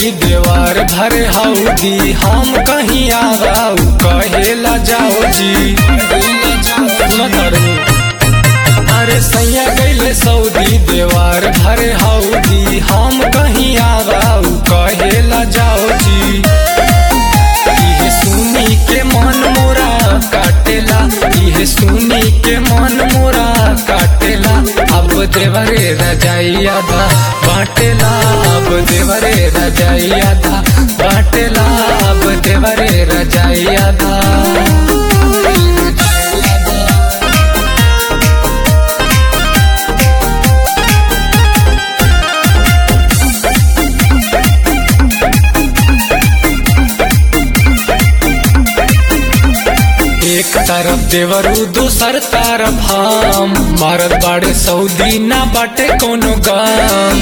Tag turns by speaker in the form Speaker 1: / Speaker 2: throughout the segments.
Speaker 1: Saudi देवार भरे हौदी हम कहीं आगाऊ कहेला जाओ जी सुना तारू। अरे सैया गैले सऊदी देवार भरे हौदी हम कहीं आगाऊ कहेला जाओ जी इहे सुनी के मन मोरा काटेला इहे सुनी के मन मोरा काटेला अब देवरे रजाइया धा बाटेला अब देवरे रजाइया धा बाटेला अब देवरे रजाइया धा एक तरफ देवरू दूसर तरफ हम भारत बाड़े सऊदी ना बाटे कोनो गाम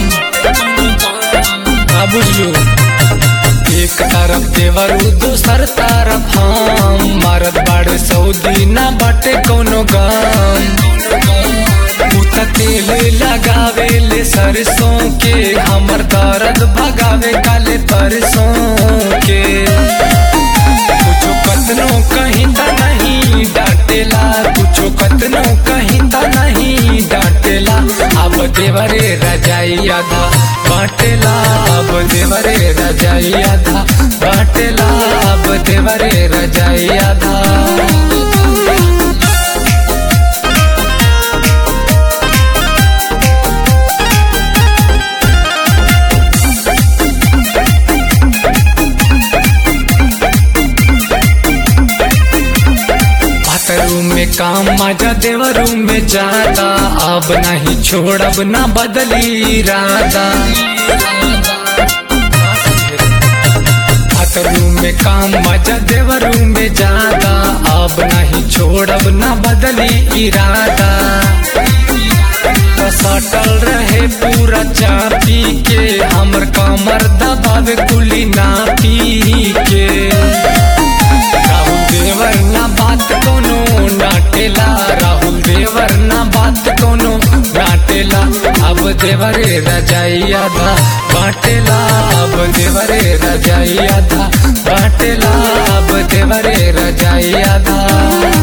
Speaker 1: का बुझलू एक तरफ देवरू दूसर तरफ हम भारत बाड़े सऊदी ना बाटे कोनो गाम उता तेल लगावे ले सरसों के हमर दर्द भगावे काले परसों के कुछो कतनो कहीं ता नहीं डांटेला कुछो कतनो कहीं ता नहीं डांटेला अब देवरे रजाई आधा बाटेला अब देवरे रजाई आधा बाटेला अब देवरे रजाई आधा बाथरूम में काम मजा देवरूम में जाता अब नहीं छोड़ब ना बदली इरादा बाथरूम में काम मजा देवरूम में जाता अब नहीं छोड़ब ना बदली इरादा तो सटल रहे पूरा चापी के हमर कमर दबावे कुली ना पी के राहुल देवर ना बात कोनो नाटेला राहुल देवर ना बात कोनो नाटेला अब देवरे रजाइया धा बाटेला अब देवरे रजाइया धा बाटेला अब देवरे रजाइया धा